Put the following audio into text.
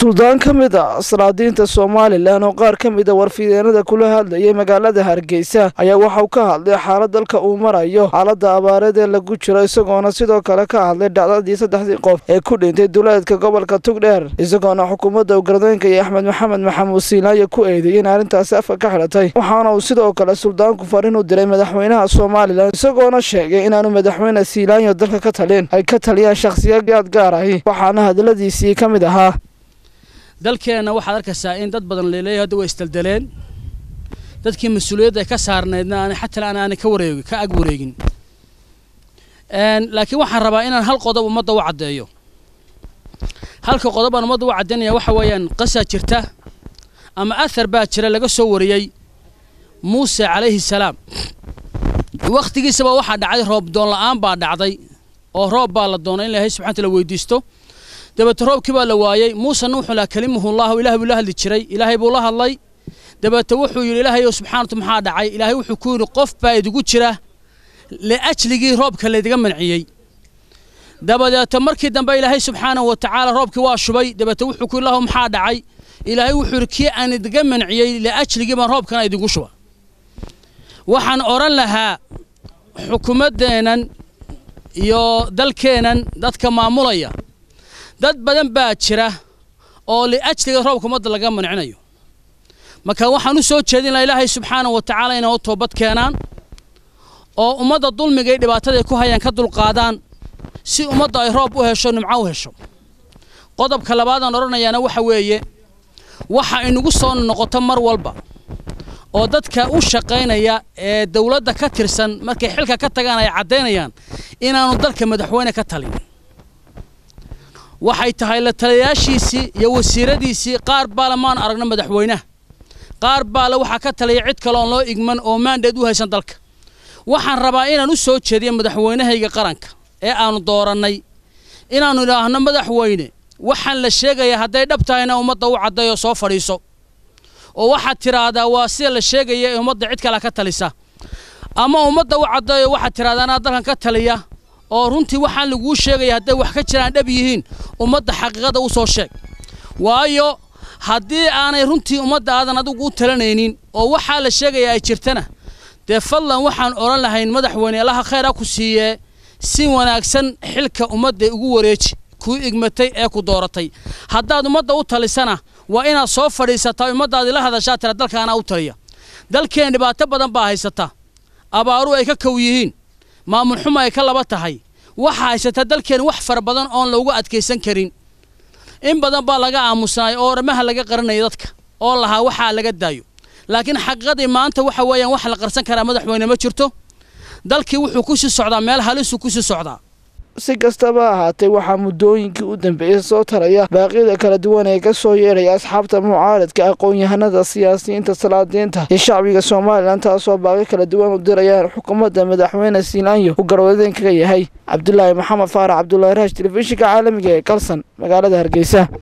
suldaan ka mid a asraadiinta somalilan oo qaar ka mid a warfideenada kula hadlayay magaalada hargeysa ayaa waxauu ka hadlay xaalad dalka uu marayo xaaladda abaareed ee lagu jiro isagoona sidoo kale ka hadlay dhacdadii saddexdii qof ee ku dhintay duleedka gobolka tugdheer isagoona xukuumadda ugardoynka iyo axmed maxamed maxamuud siilaayo ku eedeeyey in arrintaasi afka ka xidhatay waxaana uu sidoo kale suldaanku fariin u diray madaxweynaha somalilan isagoona sheegay inaanu madaxweyne siilaanyo dalka ka talin ay ka taliyaan shakhsiyaad gaar ahi waxaana hadaladiisii ka mid ahaa dalkeenna waxaad arkaysaa in dad badan laleeyahay hadda way isdeldeleen dadkii mas-uuliyadda ay ka saarnaydna aan xataa aan aanay ka wareegi ka ag wareegin laakiin waxaan rabaa inaan hal qodob ummadda u caddeeyo halka qodob aan ummadda u caddaynaya waxa weeyaan qasaa jirta ama athar baa jira laga soo wariyey muuse calayhi salaam wakhtigiisaba waxaa dhacday roob doon la'aan baa dhacday oo roob baa la doonay in ilaahay subxana wataala weydiisto dabeete roobkii baa la waayey muusena wuxuu lahaa kalimuhullahu ilahay buu la hadli jiray ilaahay buu la hadlay dabeete wuxuu yidhi ilaahay subxaanatu maxaa dhacay ilaahay wuxuu ku yidhi qof baa idigu jira liajligii roobka laydiga manciyey dabadeete markii dambe ilaahay subxaanahu wa tacaala roobkii waa shubay dabeete wuxuu ku yidhi lahu maxaa dhacay ilaahay wuxuu yidhi kii aan idiga manciyey liajligii baan roobkana idigu shuba waxaan odhan lahaa xukuumaddeennan iyo dalkeennan dadka maamulaya dad badan baa jira oo liajliga roobka ummadda laga mancinayo marka waxaan u soo jeedin laha ilaahay subxaanahu wa tacaala inay u toobad keenaan oo ummadda dulmiga iyo dhibaatada ay ku hayaan ka dulqaadaan si ummadda ay roob u hesho nimco u hesho qodobka labaadaan odhanayaana waxa weeye waxa inagu soo noqoto mar walba oo dadka u shaqaynaya ee dowladda ka tirsan markay xilka ka tagaan ay caddaynayaan inaanu dalka madaxweyne ka talin waxay tahay la taliyayaashiisii iyo wasiiradiisii qaar baale maan aragno madaxweynaha qaar baale waxaa ka taliya cid kale oon loo igman oo maandheed u haysan dalka waxaan rabaa inaan u soo jeediyo madaxweynahayga qaranka ee aanu doorannay inaannu idhaahno madaxweyne waxaan la sheegayaa hadday dhab tahayna ummadda u caddayo soo fadhiiso oo waxaad tidhaahdaa waa sida la sheegaya ee ummadda cid kale ka talisa ama ummadda u caddayo waxaad tidhahdaa anaa dalkan ka taliya oo runtii waxaan laguu sheegaya hadday wax ka jiraan dhab yihiin ummadda xaqiiqada u soo sheeg waayo haddii aanay runtii ummadda aadan adigu u talanaynin oo waxaa la sheegaya ay jirtana dee fadlan waxaan odhan lahayn madaxweyne allaha khayr ha ku siiyee si wanaagsan xilka ummadda ugu wareeji kuu igmatay ee ku dooratay haddaad ummadda u talisana waa inaad soo fadhiisataa ummaddaadi la hadashaa tira dalkaanaa u taliya dalkeen dhibaato badan baa haysata abaaru ay ka kow yihiin maamul xumo ay ka laba tahay waxaa haysataa dalkeen wax fara badan oon loogu adkaysan karin in badan baa laga aamusnaay oo oramaha laga qaranaya dadka oo lahaa waxaa laga daayo laakiin xaqiiqadii maanta waxa weeyaan wax la qarsan karaa madaxweyne ma jirto dalkii wuxuu ku sii socdaa meel halisuu ku sii socdaa si kastaba ahaatee waxaa muddooyinkii u dambeeyey soo taraya baaqyada kala duwan ee ka soo yeedhaya asxaabta mucaaradka aqoon-yahanada siyaasiyiinta salaadiinta iyo shacbiga somalilan taasoo baaqyo kala duwan u dirayaan xukuumadda madaxweyne siilaanyo uu garwadeen kaga yahay cabdulaahi maxamed faarax cabdulaahi raash telefishinka caalamiga ee galsan magaalada hargeysa